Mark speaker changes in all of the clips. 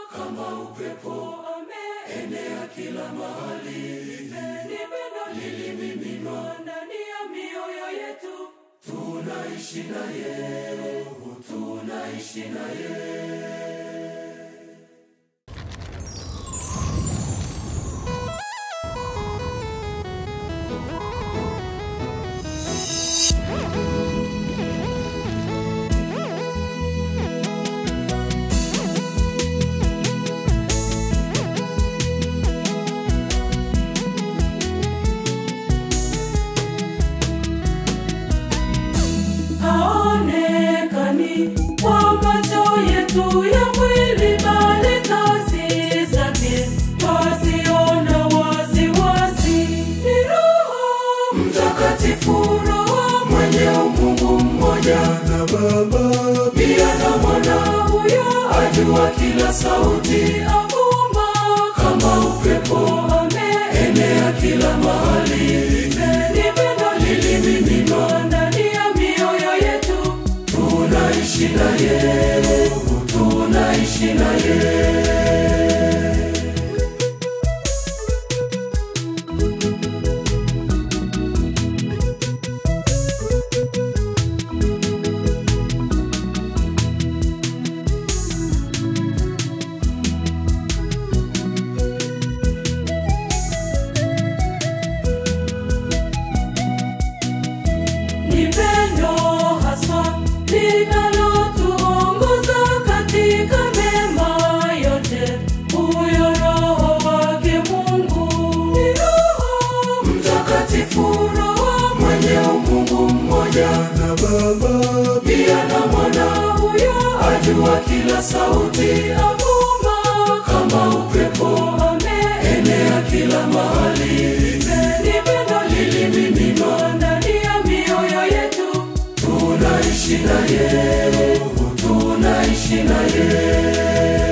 Speaker 1: kama upepo enea kila mahali
Speaker 2: Ni pendo lilimiminwa ndani ya mioyo yetu.
Speaker 1: tunaishi naye tunaishi naye
Speaker 2: haonekani kwa macho yetu ya mwili, bali kazi zake twaziona waziwazi. Ni Roho
Speaker 1: mtakatifu roho mwenye umungu mmoja na baba pia na mwana
Speaker 2: huyo
Speaker 1: ajua kila sauti
Speaker 2: avuma
Speaker 1: kama upepo enea kila mahali
Speaker 2: ni pendo lilimiminwa ndani ya mioyo yetu.
Speaker 1: tunaishi naye tunaishi naye
Speaker 2: Ni pendo haswa linalotuongoza katika mema yote, huyo Roho wake Mungu. Ni Roho
Speaker 1: mtakatifu roho mwenye umungu mmoja na baba pia na mwana
Speaker 2: huyo
Speaker 1: ajua kila sauti
Speaker 2: avuma
Speaker 1: kama upepo enea kila mahali
Speaker 2: ni pendo lilimiminwa ndani ya mioyo yetu.
Speaker 1: tunaishi naye tunaishi naye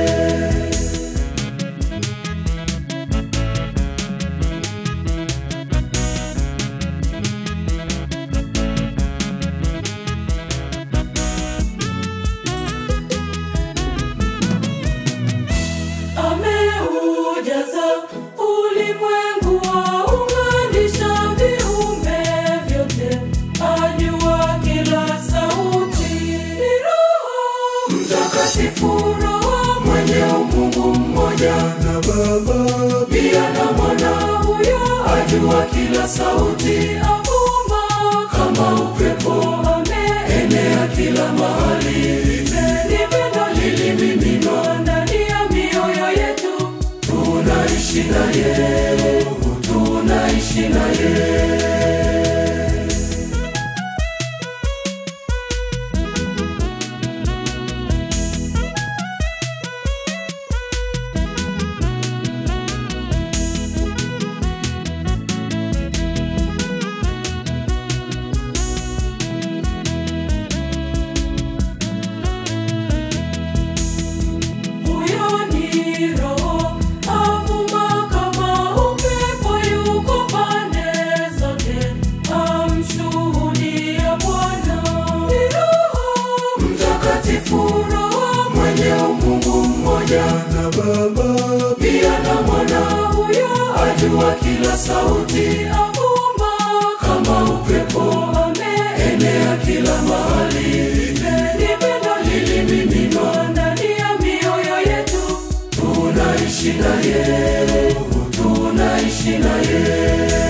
Speaker 2: ameujaza ulimwengu waunganisha viumbe vyote, ajua kila sauti. Ni Roho
Speaker 1: mtakatifu roho mwenye umungu mmoja na baba pia na mwana
Speaker 2: huyo
Speaker 1: ajua kila sauti
Speaker 2: avuma
Speaker 1: kama upepo enea kila mahali
Speaker 2: ni pendo lilimiminwa ndani ya mioyo yetu.
Speaker 1: tunaishi naye tunaishi naye
Speaker 2: Huyo ni Roho avuma kama upepo, yuko pande zote, amshuhudia Bwana. Ni Roho
Speaker 1: mtakatifu roho mwenye umungu mmoja na baba pia na mwana
Speaker 2: huyo
Speaker 1: ajua kila sauti
Speaker 2: avuma
Speaker 1: kama upepo enea kila mahali
Speaker 2: ni pendo lilimiminwa ndani ya mioyo yetu.
Speaker 1: tunaishi naye tunaishi naye